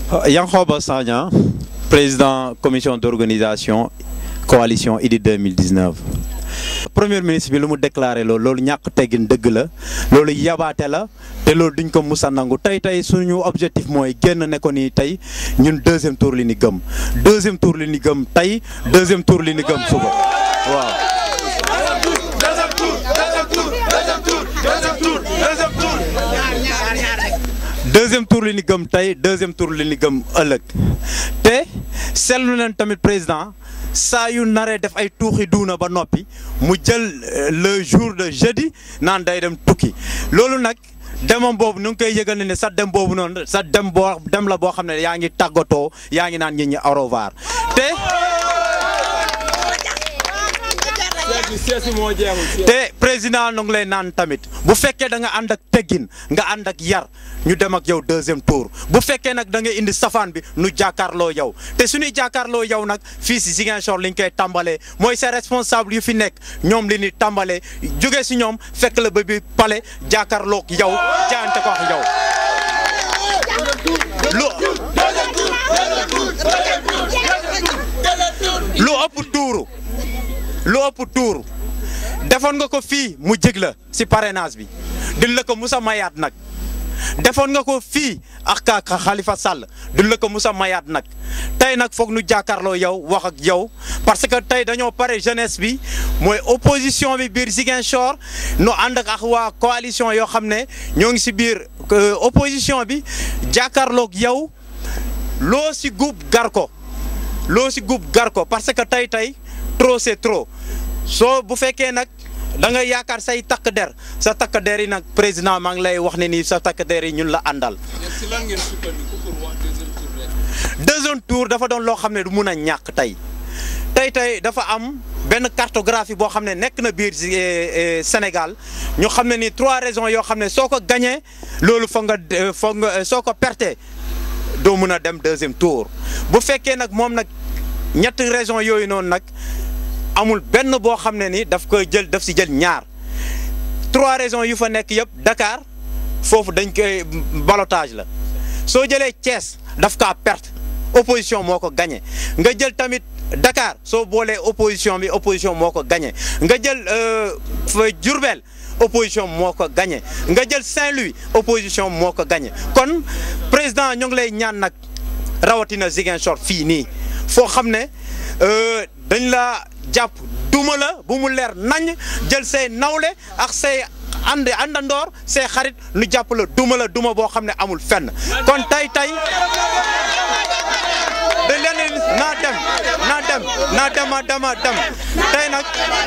Yankhoba Sagna président commission d'organisation coalition Idy 2019 premier ministre bi lu mu déclaré loolu loolu ñàkk teggin dëgg la loolu yabaate la te loolu duñ ko musa nangu tey tey suñu objectif mooy génn ne ko nii tey ñun deuxième tour li ni gëm deuxième tour li ni gëm tey deuxième tour li ni gëm suba waaw. deuxième tour li ni gëm tey deuxième tour li ni gëm ëllëg te seetlu nañ tamit président saa yu naree def ay tuuxi duuna ba noppi mu jël le jour de jeudi naan day dem tukki loolu nag demam boobu nu ngi koy yëgal ne sa dem boobu noonu sa dem boo dem la boo xam ne yaa ngi tàggatoo yaa ngi naan nit ñi au revoir te te président nu ngi lay naan tamit bu fekkee da nga ànd ak teggin nga ànd ak yar ñu dem ak yow deuxième tour bu fekkee nag da nga indi safaan bi nu jàkkaarloo yow te suñuy jàkkaarloo yow nag fii si Ziguinchor li ñu koy tàmbalee mooy ses responsable yu fi nekk ñoom li ñuy tàmbalee jóge si ñoom fekk la ba bi pale jàkkaarloog yow jaante ko ak yow lu lu ëpp tuuru lu ëpp tuuru defoon nga ko fii mu jig la si parrainage bi din la ko musa mayaat nag defoon nga ko fii ak ka Khalifa Sall din la ko musa mayaat nag tey nag foog nu jàkkaarloo yow wax ak yow parce que tey dañoo pare jeunesse bi mooy opposition bi biir Ziguinchor nu ànd ak waa coalition yoo xam ne ñoo ngi si biir opposition bi jàkkaarloog yow loo si gub gar ko loo si gub gar ko parce que tey tey trop c'est trop soo bu fekkee nag da nga yaakaar say takk der sa takk der yi nag président maa ngi lay wax ne nii sa takk der yi ñun la àndal. deuxième tour dafa doon loo xam ne du mun a ñàkk tey tey tey dafa am benn cartographie boo xam ne nekk na biir Sénégal ñu xam ne ni trois raisons yoo xam ne soo ko gañee loolu foog nga foog nga soo ko perte doo mun a dem deuxième tour bu fekkee nag moom nag ñetti raisons yooyu noonu nag. amul benn boo xam ne ni daf koy jël daf si jël ñaar trois raisons yu fa nekk yëpp Dakar foofu dañ koy ballottage la soo jëlee Thiès daf kaa perte opposition moo ko gagné nga jël tamit Dakar soo boolee opposition bi opposition moo ko gagné nga jël Diourbel opposition moo ko gagné nga jël Saint-Louis opposition moo ko gagné kon président ñu ngi lay ñaan nag rawatina Ziguinchor fii nii foo xam ne dañ la jàpp duma la bu mu leer nañ jël say nawle ak say ànd àndandoor say xarit nu jàpp la duma la duma boo xam ne amul fenn kon tey tey da leen naa dem naa dem naa dema dema dem tey nag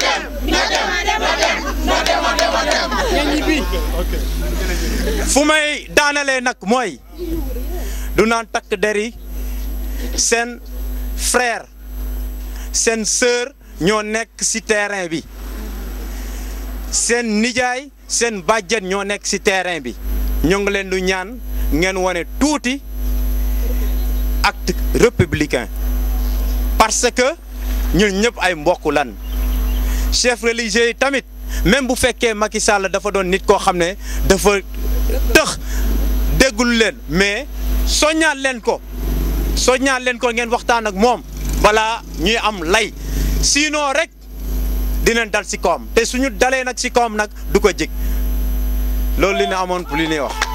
fu may daanalee nag mooy du naan takk deri seen frère seen sœur ñoo nekk ci terrain bi seen nijaay seen bàjjen ñoo nekk ci terrain bi ñoo ngi leen du ñaan ngeen wane tuuti acte républicain parce que ñun ñëpp ay mbokk lan chef religieux yi tamit même bu fekkee Macky Sall dafa doon nit koo xam ne dafa tëx déggul leen mais soññaat leen ko soññaat leen ko ngeen waxtaan ak moom balaa ñuy am lay sinon rek dinañ dal ci kawam te suñu dalee nag ci kawam nag du ko jig loolu li ñu amoon pour li ñuy wax.